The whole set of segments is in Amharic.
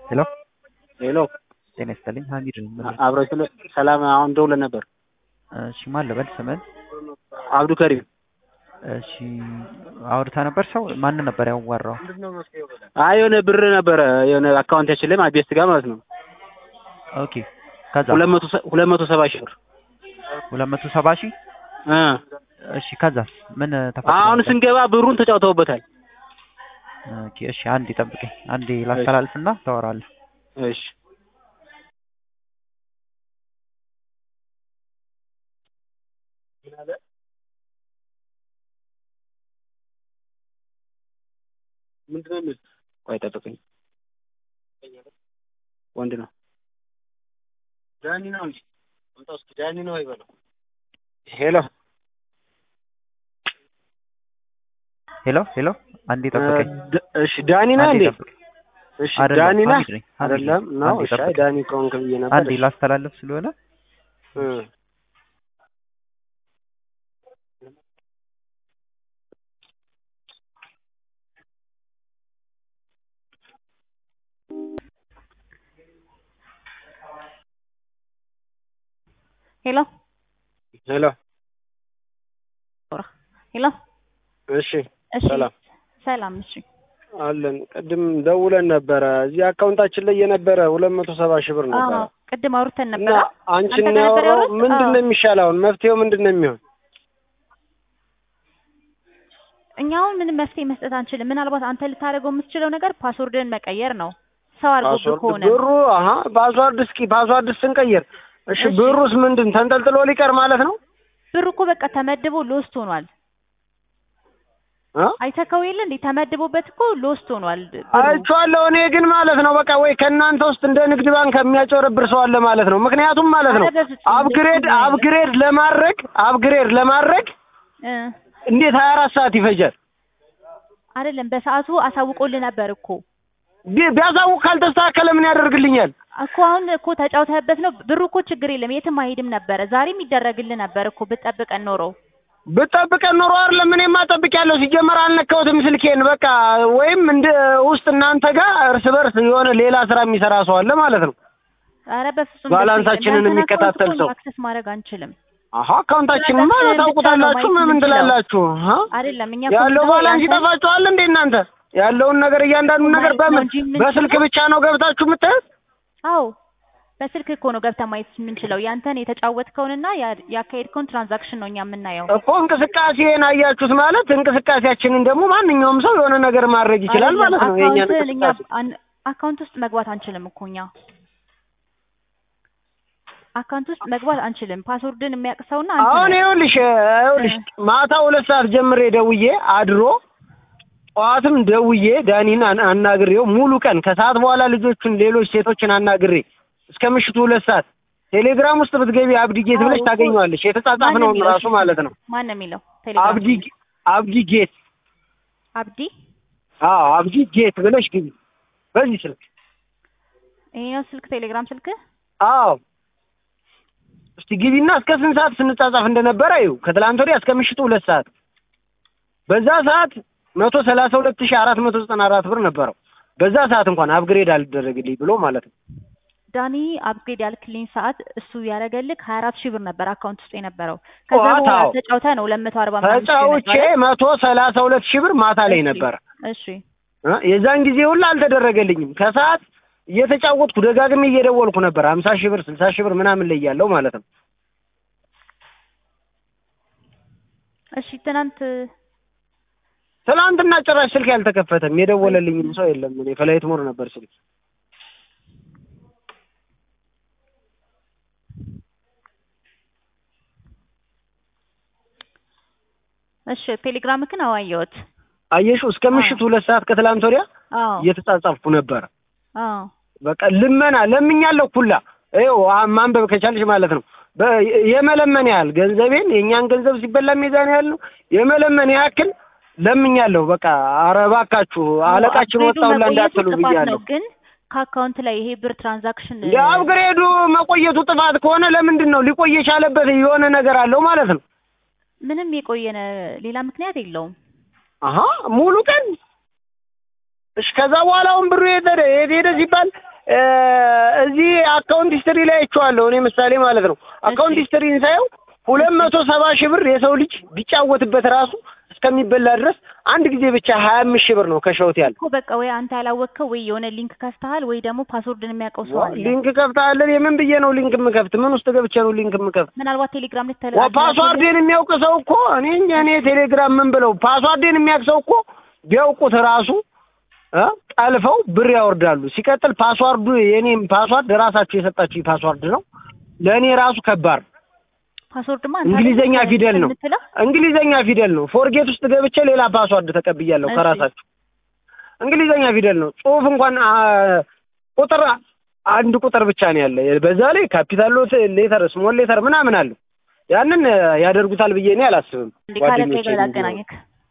ሄሎ ሄሎ ጤና ይስጥልኝ ሀሚድ ነኝ። ምን ነው? አብረው ስለ ሰላም አሁን ደውለን ነበር። እሺ ማን ልበል ስምን? አብዱ ከሪም እሺ አውርታ ነበር ሰው ማን ነበር ያዋራው? አይ የሆነ ብር ነበረ የሆነ አካውንታችን ላይ ቤስት ጋር ማለት ነው ኦኬ ከዛ ሁለት መቶ ሰ- ሁለት መቶ ሰባ ሺህ ብር ሁለት መቶ ሰባ ሺህ እ እሺ ከዛስ ምን ተፈጠረ? አሁን ስንገባ ብሩን ተጫውተውበታል። ኦኬ እሺ አንዴ ጠብቀኝ አንዴ ላስተላልፍና ታወራለህ። እሺ ምንድን ነው የሚል ቆይ ጠብቀኝ። ወንድ ነው ዳኒ ነው እንጂ ወጣ ውስጥ ዳኒ ነው አይበለው። ሄሎ ሄሎ ሄሎ አንዴ ጠብቀኝ ድ- እሺ ዳኒ ነህ አንዴ እንዴ? ጠብቀኝ። እሺ አይደለም፣ ዳኒ ነህ ሀሚድ ነኝ፣ ሀሚድ ነኝ። አይደለም ነው? አንዴ እሺ አይ ጠብቀኝ። ዳኒ ከሆንክ ብዬ ነበር። አንዴ ላስተላልፍ ስለሆነ እ ሄሎ ሄሎ ሄሎ እሺ እሺ ሰላም ሰላም እሺ አለን ቅድም ደውለን ነበረ እዚህ አካውንታችን ላይ የነበረ ሁለት መቶ ሰባ ሺህ ብር ነበረ አዎ ቅድም አውርተን እና ነበረ አንቺን አንተ ጋር ነበር ያወራው ያወራሁት? ምንድን ነው አዎ። የሚሻል አሁን መፍትሄው ምንድን ነው የሚሆን እኛ አሁን ምንም መፍትሄ መስጠት አንችልም ምናልባት አንተ ልታደርገው የምትችለው ነገር ፓስወርድን መቀየር ነው ሰው አድርጎብህ ፓስወርድ ከሆነ ብሩ አሀ ፓስዋርድ እስኪ ፓስዋርድ ስንቀይር እሺ እሺ። ብሩስ ምንድን ተንጠልጥሎ ሊቀር ማለት ነው ብሩ እኮ በቃ ተመድቦ ሎስት ሆኗል እ? አይተከው የለ እንዴ ተመድቦበት እኮ ሎስት ሆኗል ብሩ አይቼዋለሁ እኔ ግን ማለት ነው በቃ ወይ ከእናንተ ውስጥ እንደ ንግድ ባንክ የሚያጭበረብር ሰው አለ ማለት ነው ምክንያቱም ማለት ነው ኧረ በፍጹም አፕግሬድ እንደሱ ነው። አፕግሬድ ለማድረግ አፕግሬድ ለማድረግ እ እንዴት ሀያ አራት ሰዓት ይፈጃል አይደለም በሰዓቱ አሳውቆልህ ነበር እኮ ቢ- ቢያሳውቅ ካልተስተካከለ ምን ያደርግልኛል እኮ አሁን እኮ ተጫውተህበት ነው ብሩ እኮ ችግር የለም የትም አይሄድም ነበረ ዛሬም ይደረግልህ ነበር እኮ ብትጠብቀን ኖሮ ብጠብቀን ኖሮ አይደለም እኔማ ጠብቄያለሁ ሲጀመር አልነካሁትም ስልኬን በቃ ወይም እንደ ውስጥ እናንተ ጋር እርስ በርስ የሆነ ሌላ ስራ የሚሰራ ሰው አለ ማለት ነው ኧረ በፍጹም ባላንሳችንን እንደዚህ የሚከታተል ያንተን ሰው። አካውንት እኮ አክሰስ ማድረግ አንችልም አሀ አካውንታችንማ ባላንስህን ታውቁታላችሁ ብቻ ነው ምን ማየት ትላላችሁ አሀ አይደለም እኛ እኮ ያለው የምንለው ባላንስ ያንተን- ይጠፋችኋል እንዴ እናንተ ያለውን ነገር እያንዳንዱን ነገር ማየት ነው በምን እንጂ የምንችለው። በስልክ ብቻ ነው ገብታችሁ የምታዩት አዎ በስልክ እኮ ነው ገብተህ ማየት የምንችለው ያንተን የተጫወትከውንና ያ- ያካሄድከውን ትራንዛክሽን ነው እኛ የምናየው እኮ እንቅስቃሴን አያችሁት ማለት እንቅስቃሴያችንን ደግሞ ማንኛውም ሰው የሆነ ነገር ማድረግ ይችላል አይደለም፣ ማለት ነው የእኛን አካውንትህን እኛ እንቅስቃሴ አን- አካውንት ውስጥ መግባት አንችልም እኮ እኛ አካውንት ውስጥ መግባት አንችልም ፓስወርድን የሚያውቅ ሰውና አንተ አሁን ነህ። ይኸውልሽ ይኸውልሽ ማታ ሁለት ሰዓት ጀምሬ ደውዬ አድሮ ጠዋትም ደውዬ ዳኒን አን- አናግሬው ሙሉ ቀን ከሰዓት በኋላ ልጆቹን ሌሎች ሴቶችን አናግሬ እስከ ምሽቱ ሁለት ሰዓት ቴሌግራም ውስጥ ብትገቢ አብዲ ጌት ብለሽ አዎ እኮ ታገኘዋለሽ የተጻጻፍነውን ማን ነው ራሱ የሚለው? ማለት ነው ማን ነው የሚለው ቴሌግራም አብዲ አብዲ ጌት አብዲ አዎ አብዲ ጌት ብለሽ ግቢ በዚህ ስልክ ይሄ ነው ስልክ ቴሌግራም ስልክ አዎ እስቲ ግቢና እስከ ስንት ሰዓት ስንጻጻፍ እንደነበረ ይኸው ከትላንት ወዲያ እስከ ምሽቱ ሁለት ሰዓት በዛ ሰዓት መቶ ሰላሳ ሁለት ሺህ አራት መቶ ዘጠና አራት ብር ነበረው በዛ ሰዓት እንኳን አፕግሬድ አልደረግልኝ ብሎ ማለት ነው ዳኒ አፕግሬድ ያልክልኝ ሰዓት እሱ ያደረገልክ ሀያ አራት ሺህ ብር ነበር አካውንት ውስጥ የነበረው ከዛ ጠዋት በኋላ አዎ። ተጫውተህ ነው ሁለት መቶ አርባ አምስት ሺህ ተጫውቼ የመጣው አይደል? መቶ ሰላሳ ሁለት ሺህ ብር ማታ ላይ እሺ፣ ነበረ እሺ እ የዛን ጊዜ ሁላ አልተደረገልኝም ከሰዓት እየተጫወትኩ ደጋግሜ እየደወልኩ ነበር ሀምሳ ሺህ ብር ስልሳ ሺህ ብር ምናምን ላይ ያለው ማለት ነው እሺ ትናንት ትናንትና ጭራሽ ስልክ ያልተከፈተም የደወለልኝም ሰው የለም እኔ ፍላይት ሞር ነበር ስልክ እሺ ቴሌግራምክን አዋየሁት አየሽው እስከ ምሽቱ ሁለት ሰዓት ከትላንት ወዲያ አዎ እየተጻጻፍኩ ነበረ አዎ በቃ ልመና ለምኛለሁ ኩላ ይኸው አ- ማንበብ ከቻልሽ ማለት ነው በ- የመለመን ያህል ገንዘቤን የእኛን ገንዘብ ሲበላ ሚዛን ያህል ነው የመለመን ያክል ለምኛለሁ በቃ ኧረ እባካችሁ አለቃችን አፕግሬዱ ወጣሁላ መቆየቱ እንዳትሉ ጥፋት ብያለሁ ነው ግን ከአካውንት ላይ ይሄ ብር ትራንዛክሽን የአፕግሬዱ መቆየቱ ጥፋት ከሆነ ለምንድን ነው ሊቆይ የቻለበት የሆነ ነገር አለው ማለት ነው ምንም የቆየነ ሌላ ምክንያት የለውም አሀ ሙሉ ቀን እሺ ከዛ በኋላ አሁን ብሩ የት ሄደ የት ሄደ ሲባል እ፣ እዚህ አካውንት ሂስትሪ ላይ አይቼዋለሁ እኔ ምሳሌ ማለት ነው። አካውንት እሺ። ሂስትሪን ሳየው ሁለት መቶ ሰባ ሺህ ብር የሰው ልጅ ቢጫወትበት ራሱ እስከሚበላ ድረስ አንድ ጊዜ ብቻ ሀያ አምስት ሺህ ብር ነው ከሸውት ያለ እኮ በቃ ወይ አንተ ያላወቅከው ወይ የሆነ ሊንክ ከፍተሃል ወይ ደግሞ ፓስወርድን የሚያውቀው ሰው አለ። ሊንክ ከፍተሃለን? የምን ብዬ ነው ሊንክ የምከፍት? ምን ውስጥ ገብቼ ነው ሊንክ የምከፍት? ምናልባት ቴሌግራም ልትተለ ዋ ፓስዋርዴን የሚያውቅ ሰው እኮ እኔ እንጃ እኔ ቴሌግራም ምን ብለው ፓስዋርዴን የሚያውቅ ሰው እኮ ቢያውቁት ራሱ እ ጠልፈው ብር ያወርዳሉ። ሲቀጥል ፓስዋርዱ የኔም ፓስዋርድ ራሳችሁ የሰጣችሁ ፓስዋርድ ነው። ለእኔ ራሱ ከባድ ነው። ፓስወርድማ አንተ እንግሊዘኛ አይደል ፊደል ነው። የምትለው? እንግሊዘኛ ፊደል ነው። ፎርጌት ውስጥ ገብቼ ሌላ ፓስዋርድ ተቀብያለሁ እሺ። ከራሳችሁ። እንግሊዘኛ ፊደል ነው። ጽሁፍ እንኳን አ፣ ቁጥር አንድ ቁጥር ብቻ ነው ያለ። በዛ ላይ ካፒታል ሌተር፣ ስሞል ሌተር ምናምን አለው። ያንን እ፣ ያደርጉታል ብዬ እኔ አላስብም። እንዴ ካለቀ ጓደኞቼ ጋር እንዲሁ አገናኘክ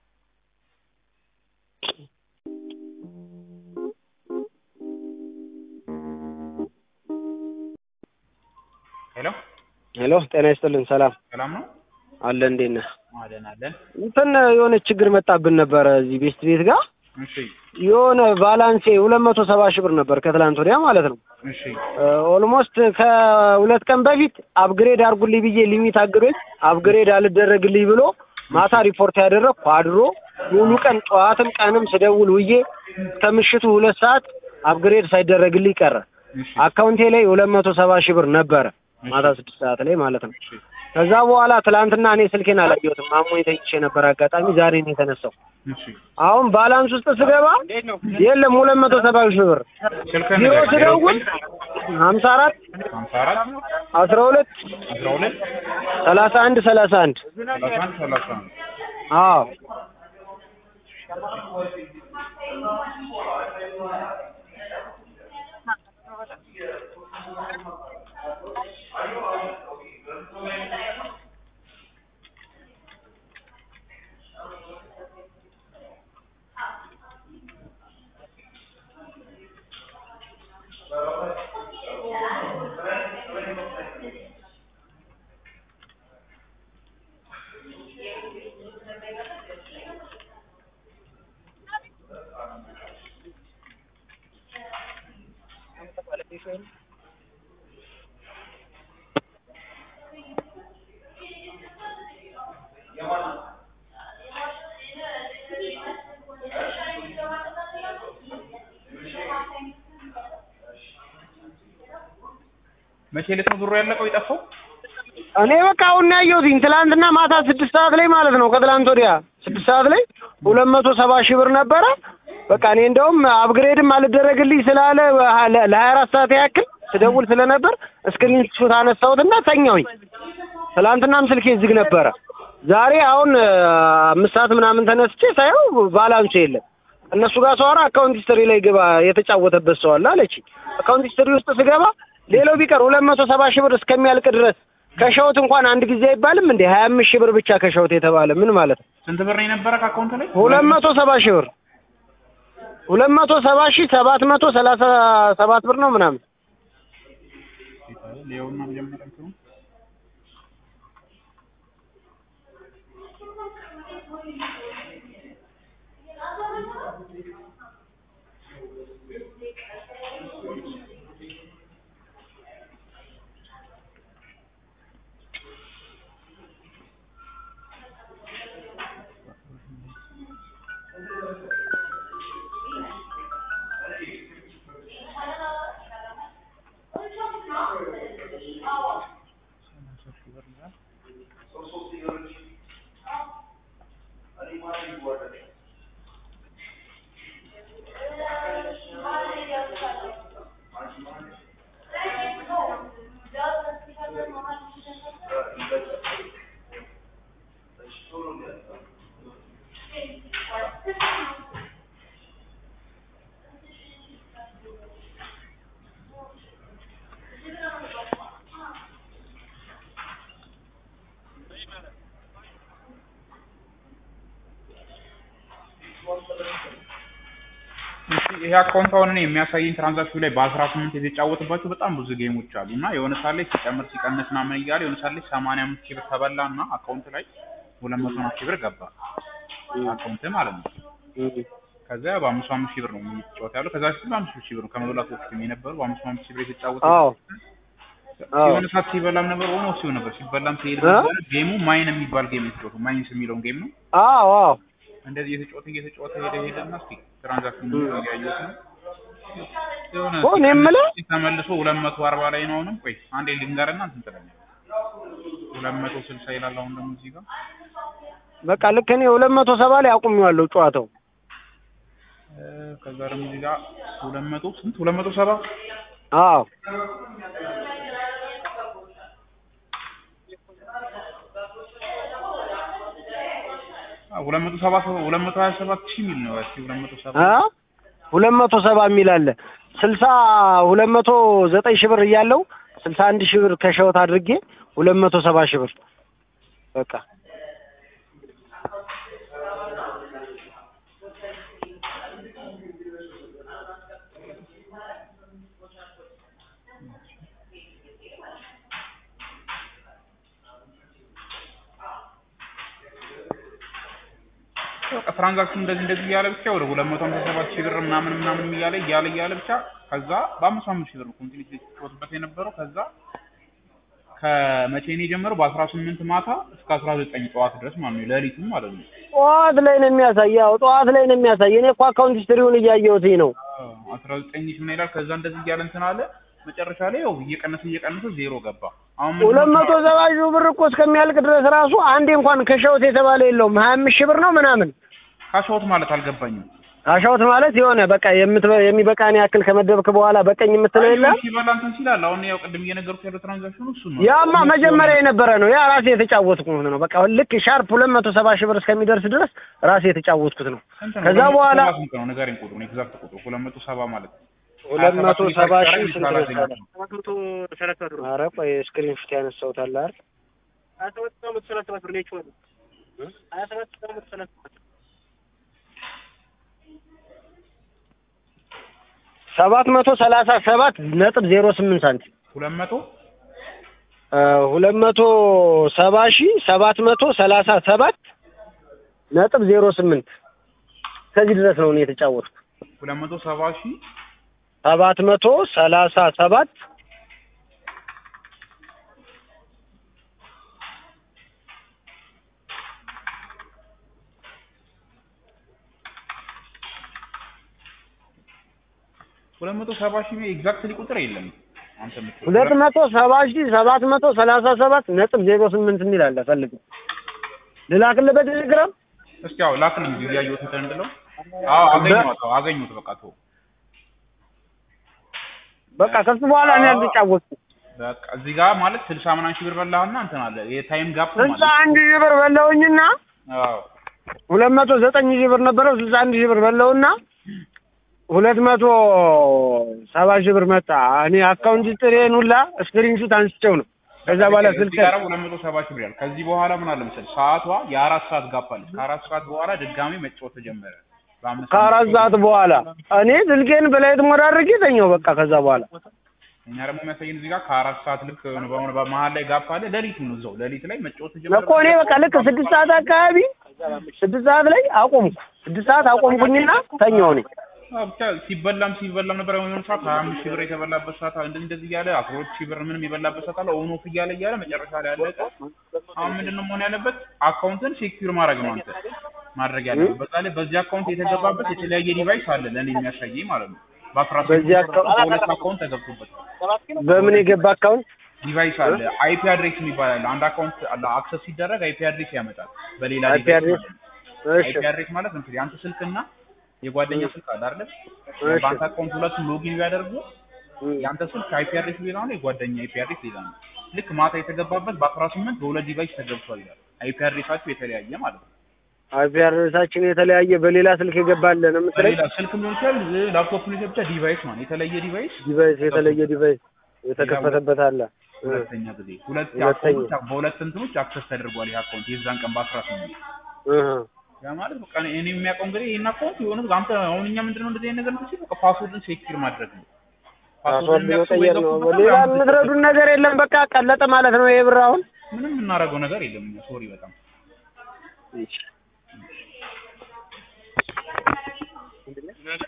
ሄሎ ሄሎ፣ ጤና ይስጥልን። ሰላም ሰላም ነው አለ። እንዴት ነህ? አለን አለን እንትን የሆነ ችግር መጣብን ነበረ እዚህ ቤስት ቤት ጋር እሺ የሆነ ባላንሴ ሁለት መቶ ሰባ ሺህ ብር ነበር ከትላንት ወዲያ ማለት ነው። እሺ ኦልሞስት ከሁለት ቀን በፊት አፕግሬድ አድርጉልኝ ብዬ ሊሚት አግዶኝ አፕግሬድ አልደረግልኝ ብሎ ማታ ሪፖርት ያደረግኩ አድሮ ሙሉ ቀን ጠዋትም ቀንም ስደውል ውዬ እስከ ምሽቱ ሁለት ሰዓት አፕግሬድ ሳይደረግልኝ ቀረ። እሺ አካውንቴ ላይ ሁለት መቶ ሰባ ሺህ ብር ነበረ ማታ ስድስት ሰዓት ላይ ማለት ነው። እሺ ከዛ በኋላ ትላንትና እኔ ስልኬን አላየሁትም። ማሞ የተኝቼ ነበር አጋጣሚ ዛሬ ነው የተነሳው። እሺ አሁን ባላንስ ውስጥ ስገባ የለም ሁለት መቶ ሰባ ሺህ ብር ስልክህን ቢሮ ንገረኝ። ስደውል ሀምሳ አራት ሀምሳ አራት አስራ ሁለት አስራ ሁለት ሰላሳ አንድ ሰላሳ አንድ ሰላሳ አንድ ሰላሳ አንድ አዎ መቼ ዕለት ነው ብሩ ያለቀው የጠፋው? እኔ በቃ አሁን ነው ያየሁትኝ ትላንትና ማታ ስድስት ሰዓት ላይ ማለት ነው ከትላንት ወዲያ ስድስት ሰዓት ላይ ሁለት መቶ ሰባ ሺህ ብር ነበረ። በቃ እኔ እንደውም አፕግሬድም አልደረግልኝ ስላለ ለሀያ አራት ሰዓት ያክል ስደውል ስለነበር ስክሪን ሹት አነሳሁትና ተኛሁኝ። ትላንትናም ስልኬ ዝግ ነበረ። ዛሬ አሁን አ፣ አምስት ሰዓት ምናምን ተነስቼ ሳየው ባላንሱ የለም። እነሱ ጋር ሰዋራ አካውንት ሂስትሪ ላይ ግባ የተጫወተበት ሰው አለ አለች። አካውንት ሂስትሪ ውስጥ ስገባ ሌላው ቢቀር ሁለት መቶ ሰባ ሺህ ብር እስከሚያልቅ ድረስ ከሸውት እንኳን አንድ ጊዜ አይባልም እንዴ? ሀያ አምስት ሺህ ብር ብቻ ከሸውት የተባለ ምን ማለት ነው? ስንት ብር ነው የነበረ ከአካውንት ላይ? ሁለት መቶ ሰባ ሺህ ብር ሁለት መቶ ሰባ ሺህ ሰባት መቶ ሰላሳ ሰባት ብር ነው ምናምን ሊሆንና መጀመሪያ እንትኑ እሺ ይሄ አካውንት አሁን እኔ የሚያሳየኝ ትራንዛክሽን ላይ በአስራ ስምንት የተጫወተባቸው በጣም ብዙ ጌሞች አሉ እና የሆነ ሰዓት ላይ ሲጨምር ሲቀንስ ምናምን እያለ የሆነ ሰዓት ላይ ሰማንያ አምስት ሺህ ብር ተበላ እና አካውንት ላይ ሁለት መቶ ሺህ ብር ገባ አካውንት ማለት ነው ከዛ በአምስት አምስት ሺህ ብር ነው የሚጫወት ያለው። ከዛ በፊት በአምስት ሺህ ብር ነው ከመብላት በፊት የነበረው በአምስት አምስት ሺህ ብር የተጫወተ አዎ አዎ የሆነ ሰዓት ሲበላም ነበር ሆኖ ሲሆን ነበር ሲበላም ሲሄድ እ? ነበር። ጌሙ ማይን የሚባል ጌም የተጫወቱ ማይንስ የሚለውን ጌም ነው። አዎ አዎ እንደዚህ እየተጫወተ እየተጫወተ ሄደ ሄደና እስኪ ትራንዛክሽን ያየሁት ነው የሆነ ኦ፣ እኔ የምለው ተመልሶ ሁለት መቶ አርባ ላይ ነው። አሁንም ቆይ አንዴ ልንገርና እንትን ትለኛለህ። ሁለት መቶ ስልሳ ይላል አሁን ደግሞ እዚህ ጋር በቃ ልክ እኔ ሁለት መቶ ሰባ ላይ አቁሜዋለሁ ጨዋታው። እ፣ ከዛ ደግሞ እዚህ ጋር ሁለት መቶ ስንት ሁለት መቶ ሰባ አዎ ሁለት መቶ ሰባ ሁለት መቶ ሀያ ሰባት ሺህ የሚል ነው። እስኪ ሁለት መቶ ሰባ አ ሁለት መቶ ሰባ የሚል አለ። ስልሳ ሁለት መቶ ዘጠኝ ሺህ ብር እያለው ስልሳ አንድ ሺህ ብር ከሸወት አድርጌ ሁለት መቶ ሰባ ሺህ ብር በቃ በቃ ትራንዛክሽን እንደዚህ እንደዚህ እያለ ብቻ ወደ ሁለት መቶ ሃምሳ ሰባት ሺህ ብር ምናምን ምናምን እያለ እያለ እያለ ብቻ ከዛ በአምስት አምስት ሺህ ብር ኮንቲኒቲ የተጫወትበት የነበረው ከዛ ከመቼ ነው የጀመረው? በአስራ ስምንት ማታ እስከ አስራ ዘጠኝ ጠዋት ድረስ ማለት ነው ሌሊቱም ማለት ነው። ጠዋት ላይ ነው የሚያሳይ። ያው ጠዋት ላይ ነው የሚያሳይ። እኔ እኮ አካውንት ሂስትሪውን እያየሁት ነው። አስራ ዘጠኝ ሺህ ምን ይላል? ከዛ እንደዚህ እያለ እንትን አለ። መጨረሻ ላይ ያው እየቀነሰ እየቀነሰ ዜሮ ገባ። አሁን ምንድን ሁለት ነው መቶ ሰባ ሺህ ብር እኮ እስከሚያልቅ ድረስ ራሱ አንዴ እንኳን ከሸውት የተባለ የለውም። ሀያ አምስት ሺህ ብር ነው ምናምን ካሻውት ማለት አልገባኝም። አሻውት ማለት የሆነ በቃ የምትበ የሚበቃን ያክል ከመደብክ በኋላ በቀኝ የምትለው የለም። ሲበላ እንትን ሲላል አሁን ያው ቅድም እየነገርኩህ ያለው ትራንዛክሽኑ እሱ ነው። ያማ መጀመሪያ የነበረ ነው። ያ ራሴ የተጫወትኩት ነው። በቃ ልክ ሻርፕ ሁለት መቶ ሰባ ሺህ ብር እስከሚደርስ ድረስ ራሴ የተጫወትኩት ነው። ስንት ነው? ከዛ ሁለት መቶ በኋላ ሰባ ስንት ነው? ንገረኝ ቁጥሩን፣ ኤግዛክት ቁጥሩ ሁለት መቶ ሰባ ማለት ነው። ሁለት መቶ ሰባ ሺህ ስንት ነው? ነው? ኧረ ቆይ ስክሪን ሹት ያነሳሁት አለ አይደል? ሰባት መቶ ሰላሳ ሰባት ነጥብ ዜሮ ስምንት ሳንቲም ሁለት መቶ ሁለት መቶ ሰባ ሺህ ሰባት መቶ ሰላሳ ሰባት ነጥብ ዜሮ ስምንት ከዚህ ድረስ ነው እኔ የተጫወትኩት። ሁለት መቶ ሰባ ሺህ ሰባት መቶ ሰላሳ ሰባት ሁለት መቶ ሰባ ሺህ ኤግዛክትሊ ቁጥር የለም። አንተ የምትለው ሁለት መቶ ሰባ ሺህ ሰባት መቶ ሰላሳ ሰባት ነጥብ ዜሮ ስምንት የሚል አለ። ፈልግ ልላክልህ በቴሌግራም እስኪ ያው ላክልኝ ጊዜ ያየሁት እንትን እንድለው። አዎ አገኘሁት፣ አዎ አገኘሁት። በቃ ተወው። በቃ ከሱ በኋላ እኔ አልተጫወትኩም። በቃ እዚህ ጋር ማለት ስልሳ ምናምን ሺህ ብር በላህና እንትን አለ የታይም ጋፕ ስልሳ ማለት አንድ ሺህ ብር በላውኝና አዎ ሁለት መቶ ዘጠኝ ሺህ ብር ነበረው። ስልሳ አንድ ሺህ ብር በላውና ሁለት መቶ ሰባ ሺህ ብር መጣ። እኔ አካውንት ጥሬን ሁላ ስክሪንሹት አንስቼው ነው። ከዛ በኋላ እዚህ ስልክ ጋር ሁለት መቶ ሰባ ሺህ ብር ያለ ከዚህ በኋላ ምን አለ መሰለህ ሰዓቷ የአራት ሰዓት ጋፕ አለች። ከአራት ሰዓት በኋላ ድጋሚ መጫወት ተጀመረ። በአምስት ከአራት ሰዓት በኋላ እኔ ስልኬን በላይት ሞድ አድርጌ ተኛው። በቃ ከዛ በኋላ እኛ ደግሞ የሚያሳየን እዚህ ጋር ከአራት ሰዓት ልክ የሆነ በሆነ በመሀል ላይ ጋፕ አለ። ሌሊት ነው እዛው ሌሊት ላይ መጫወት ተጀመረ። እኮ እኔ በቃ ልክ ስድስት ሰዓት አካባቢ ስድስት ሰዓት ላይ አቆምኩ። ስድስት ሰዓት አቆምኩኝና ተኛው እኔ አዎ፣ ብቻ ሲበላም ሲበላም ነበር። የሆነ ሰዓት ሀያ አምስት ሺህ ብር የተበላበት ሰዓት አለ። እንደዚህ እንደዚህ እያለ አስራ ሁለት ሺህ ብር ምንም የበላበት ሰዓት አለ። ኦን ኦፍ እያለ እያለ መጨረሻ ላይ ያለቀ። አሁን ምንድን ነው መሆን ያለበት? አካውንትን ሴኪዩር ማድረግ ነው አንተ ማድረግ ያለበት። በዛ ላይ በዚህ አካውንት የተገባበት የተለያየ ዲቫይስ አለ ለእኔ የሚያሳየኝ ማለት ነው። በአስራ በዚህ ስምንት አካውንት- በሁለት አካውንት ተገብቶበታል። በምን የገባ አካውንት ዲቫይስ አለ። አይፒ አድሬስ የሚባል አለ። አንድ አካውንት አለ አክሰስ ሲደረግ አይፒ አድሬስ ያመጣል። በሌላ አይፒ ዲቫይስ አድሬስ? ማለት ነው። እሺ አይፒ አድሬስ ማለት እንግዲህ አንተ ስልክና የጓደኛ ስልክ አለ አይደል? እሺ። በአንተ አካውንት ሁለቱም ሎጊን ቢያደርጉ እም። የአንተ ስልክ አይፒ አድሬስ ሌላ ነው፣ የጓደኛ አይፒ አድሬስ ሌላ ነው። ልክ ማታ የተገባበት በአስራ ስምንት በሁለት ዲቫይስ ተገብቷል ይላል። አይፒ አድሬሳቸው የተለያየ ማለት ነው። አይፒ አድሬሳችን የተለያየ በሌላ ስልክ የገባለ ነው የምትለኝ? በሌላ ስልክ ሊሆን ይችላል፣ ላፕቶፕ ሊሆን ይችላል፣ ብቻ ዲቫይስ ማለት የተለየ ዲቫይስ ዲቫይስ የተለየ ዲቫይስ የተከፈተበት አለ። እ። ሁለተኛ ጊዜ ሁለት ሁለተኛ። አካውንቶች በሁለት እንትኖች አክሰስ ተደርጓል። ይህ አካውንት የዛን ቀን በአስራ ስምንት እህ። ያ ማለት በቃ እኔ የሚያውቀው እንግዲህ ይሄን አካውንት የሆነ አንተ አሁን እኛ ምንድነው እንደዚህ አይነት ነገር እንትን ሲል በቃ ፓስወርድን ሴኪር ማድረግ ነው። ፓስወርድ የሚያውቅ ሰው መቀየር ነው። የገቡበት ሌላ ምናምን የምትረዱን ነገር የለም። በቃ ቀለጠ ማለት ነው ይሄ ብር አሁን ምንም የምናደርገው ነገር የለም። እኛ ሶሪ በጣም